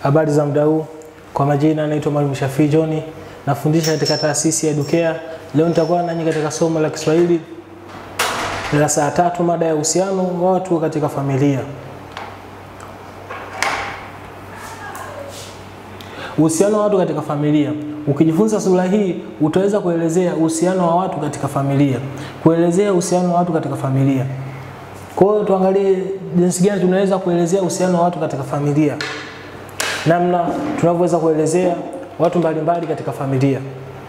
Habari za muda huu, kwa majina naitwa Mwalimu Shafii John, nafundisha katika taasisi ya Educare. Leo nitakuwa nanyi katika somo la Kiswahili darasa la tatu, mada ya uhusiano wa watu katika familia. Uhusiano wa watu katika familia. Ukijifunza sura hii utaweza kuelezea uhusiano wa watu katika familia, kuelezea uhusiano wa watu katika familia. Kwa hiyo tuangalie jinsi gani tunaweza kuelezea uhusiano wa watu katika familia, namna tunavyoweza kuelezea watu mbalimbali katika familia.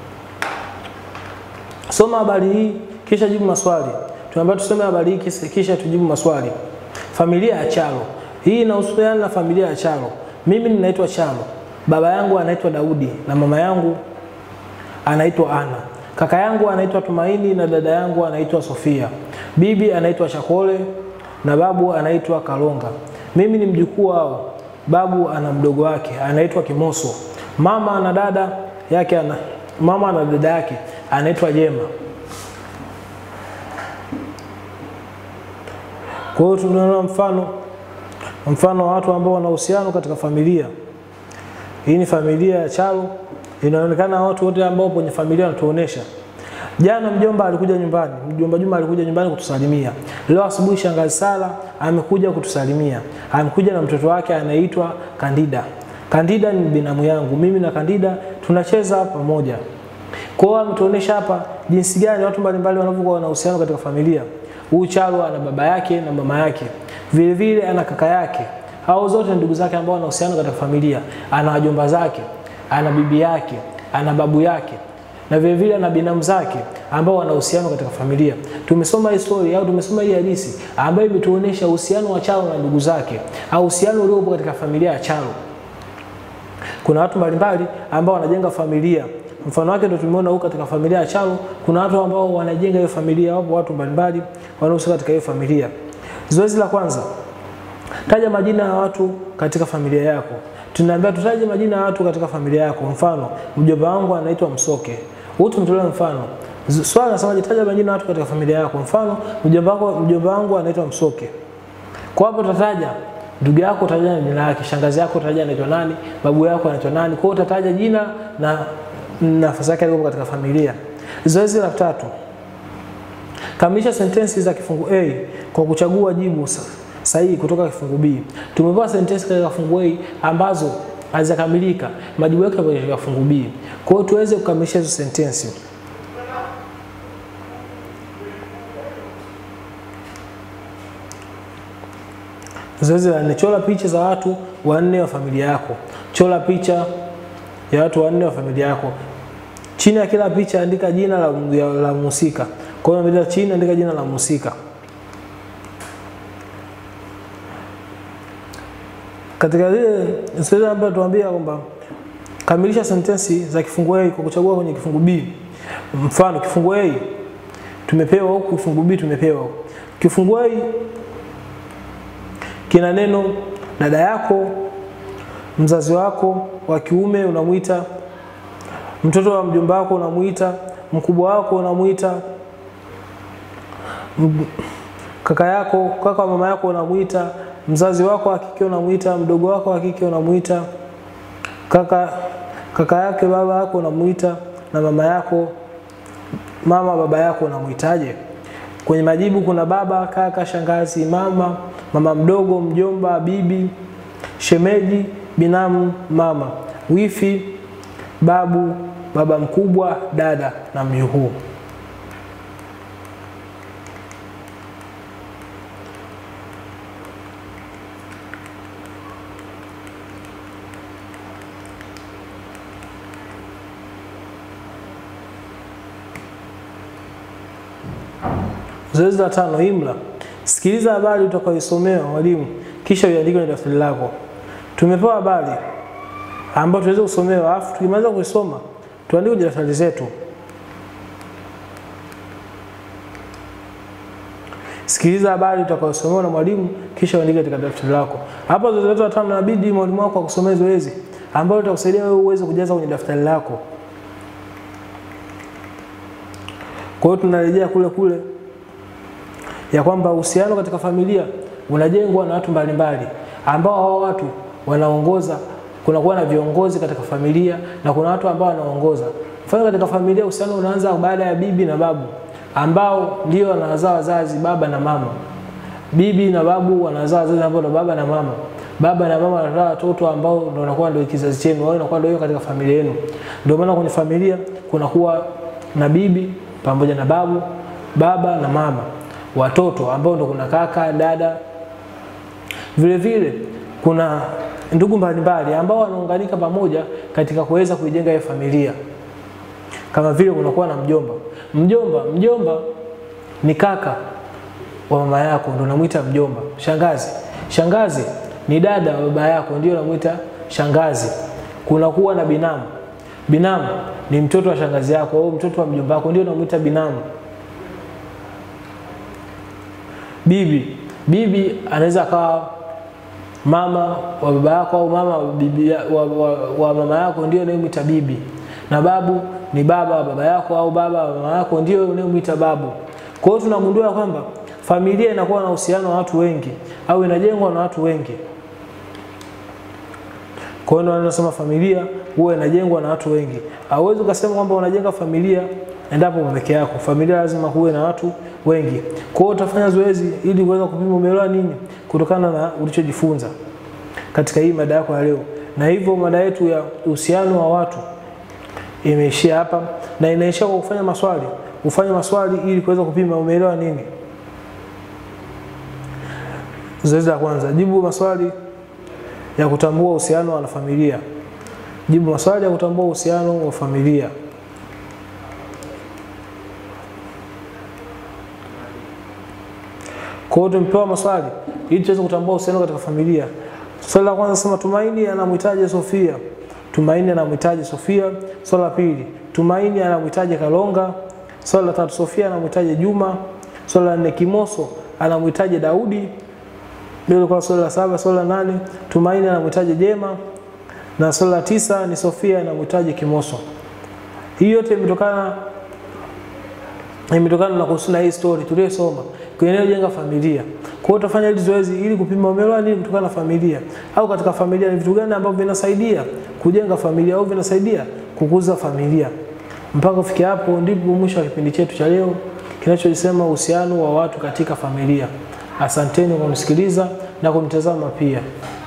Soma habari hii kisha jibu maswali. Tunaambiwa tusome habari hii kisha tujibu maswali. Familia ya Chalo. Hii inahusiana na familia ya Chalo. Mimi ninaitwa Chalo. Baba yangu anaitwa Daudi na mama yangu anaitwa Ana. Kaka yangu anaitwa Tumaini na dada yangu anaitwa Sofia. Bibi anaitwa Chakole na babu anaitwa Kalonga. Mimi ni mjukuu wao. Babu ana mdogo wake anaitwa Kimoso. Mama na dada yake ana, mama na dada yake anaitwa Jema. Kwa hiyo tunaona mfano mfano wa watu ambao wana uhusiano katika familia. Hii ni familia ya Chalo. Inaonekana watu wote ambao kwenye familia wanatuonesha. Jana mjomba alikuja nyumbani, mjomba Juma alikuja nyumbani kutusalimia. Leo asubuhi shangazi Sala amekuja kutusalimia. Amekuja na mtoto wake anaitwa Kandida. Kandida ni binamu yangu. Mimi na Kandida tunacheza pamoja. Kwa hiyo ametuonesha hapa jinsi gani watu mbalimbali wanavyokuwa na uhusiano katika familia. Huyu Chalo ana baba yake na mama yake. Vile vile ana kaka yake. Hao zote ndugu zake ambao wana uhusiano katika familia. Ana wajomba zake, ana bibi yake, ana babu yake na vile vile ana binamu zake ambao wana uhusiano katika familia. Tumesoma hii story au tumesoma hii hadithi ambayo imetuonesha uhusiano wa Chalo na ndugu zake au uhusiano uliopo katika familia ya Chalo. Kuna watu mbalimbali ambao wanajenga familia. Mfano wake ndio tumeona huko katika familia ya Chalo, kuna watu ambao wanajenga hiyo familia, wapo watu mbalimbali wanaohusika katika hiyo familia. Zoezi la kwanza, taja majina ya watu katika familia yako. Tunaambia tutaje majina ya watu katika familia yako. Mfano, mjomba wangu anaitwa Msoke. Huyu tumtolea mfano. Swali nasemaje, taja majina ya watu katika familia yako. Mfano, mjomba wangu mjomba wangu anaitwa Msoke. Kwa hapo utataja ndugu yako utaja jina lake, shangazi yako utaja anaitwa nani, babu yako anaitwa nani. Kwa hiyo utataja jina na nafasi yake iliyopo katika familia. Zoezi la tatu. Kamilisha sentensi za kifungu A kwa kuchagua jibu sahihi kutoka kifungu B. Tumepewa sentensi katika kifungu A ambazo hazikamilika, majibu yake yapo katika kifungu B. Kwa hiyo tuweze kukamilisha hizo sentensi. Zoezi la nne, chora picha za watu wanne wa familia yako. Chora picha ya watu wanne wa familia yako. Chini ya kila picha andika jina la, la mhusika. Kwa hiyo chini andika jina la mhusika. Katika ile zoezi ambayo tuambia kwamba kamilisha sentensi za kifungu A kwa kuchagua kwenye kifungu B. Mfano kifungu A tumepewa huku, kifungu B tumepewa huku. Kifungu A kina neno dada yako, mzazi wako wa kiume unamuita, mtoto wa mjomba wako unamuita, mkubwa wako unamuita, kaka yako, kaka wa mama yako unamuita, mzazi wako wa kike unamuita, mdogo wako wa kike unamuita, kaka kaka yake baba yako unamuita, na mama yako mama baba yako unamuitaje? Kwenye majibu kuna baba, kaka, shangazi, mama, mama mdogo, mjomba, bibi, shemeji, binamu, mama, wifi, babu, baba mkubwa, dada na mjukuu. Zoezi la tano, imla. Sikiliza habari utakayoisomewa mwalimu, kisha uiandike kwenye daftari lako. Tumepewa habari ambayo tuweze kusomewa, alafu tukimaliza kuisoma tuandike kwenye daftari zetu. Sikiliza habari utakayosomewa na mwalimu, kisha uandike katika daftari lako. Hapa zoezi letu la tano, inabidi mwalimu wako akusomee zoezi ambalo litakusaidia wewe uweze kujaza kwenye daftari lako. Kwa hiyo tunarejea kule kule ya kwamba uhusiano katika familia unajengwa na watu mbalimbali ambao hao watu wanaongoza kunakuwa na viongozi katika familia na kuna watu ambao wanaongoza. Mfano, katika familia uhusiano unaanza baada ya bibi na babu ambao ndio wanazaa wazazi baba na mama. Bibi na babu wanazaa wazazi ambao ndo baba na mama. Baba na mama wanazaa watoto ambao ndo wanakuwa ndio kizazi chenu, wao inakuwa ndio katika familia yenu. Ndio maana kwenye familia kunakuwa na bibi pamoja na babu, baba na mama, watoto ambao ndo kuna kaka, dada. Vile vile kuna ndugu mbalimbali ambao wanaunganika pamoja katika kuweza kuijenga hiyo familia. Kama vile kunakuwa na mjomba. Mjomba, mjomba ni kaka wa mama yako ndio unamuita mjomba. Shangazi, shangazi ni dada wa baba yako ndio unamuita shangazi. Kunakuwa na binamu. Binamu ni mtoto wa shangazi yako au mtoto wa mjomba wako ndio unamuita binamu. Bibi, bibi anaweza akawa mama wa baba yako au mama wa, bibi, wa, wa, wa mama yako ndio unayemwita bibi, na babu ni baba wa baba yako au baba wa mama yako ndio unayemwita babu. Kwa hiyo tunagundua kwamba familia inakuwa na uhusiano wa watu wengi au inajengwa na watu wengi. Kwa hiyo wanasema familia huwa inajengwa na watu wengi. Hauwezi ukasema kwamba unajenga familia endapo peke yako. Familia lazima kuwe na watu wengi. Kwa hiyo utafanya zoezi ili kuweza kupima umeelewa nini kutokana na ulichojifunza katika hii mada yako ya leo. Na hivyo mada yetu ya uhusiano wa watu imeishia hapa na inaishia kwa kufanya maswali. Ufanye maswali ili kuweza kupima umeelewa nini. Zoezi la kwanza, jibu maswali ya kutambua uhusiano wa familia. Jibu maswali ya kutambua uhusiano wa familia. Kwa hiyo tumepewa maswali ili tuweze kutambua uhusiano katika familia. Swali la kwanza sema Tumaini anamhitaji Sofia. Tumaini anamhitaji Sofia. Swali la pili, Tumaini anamhitaji Kalonga. Swali la tatu, Sofia anamhitaji Juma. Swali la nne, Kimoso anamhitaji Daudi. Hilo kwa swali la saba. Swali la nane, Tumaini anamhitaji Jema. Na swali la tisa ni Sofia anamhitaji Kimoso. Hii yote imetokana imetokana na kuhusu na hii story tuliyosoma kwenye jenga familia. Kwa hiyo utafanya hili zoezi ili kupima umeelewa nini kutokana na familia, au katika familia ni vitu gani ambavyo vinasaidia kujenga familia au vinasaidia kukuza familia. Mpaka kufikia hapo ndipo mwisho wa kipindi chetu cha leo kinachosema uhusiano wa watu katika familia. Asanteni kwa kunisikiliza na kunitazama pia.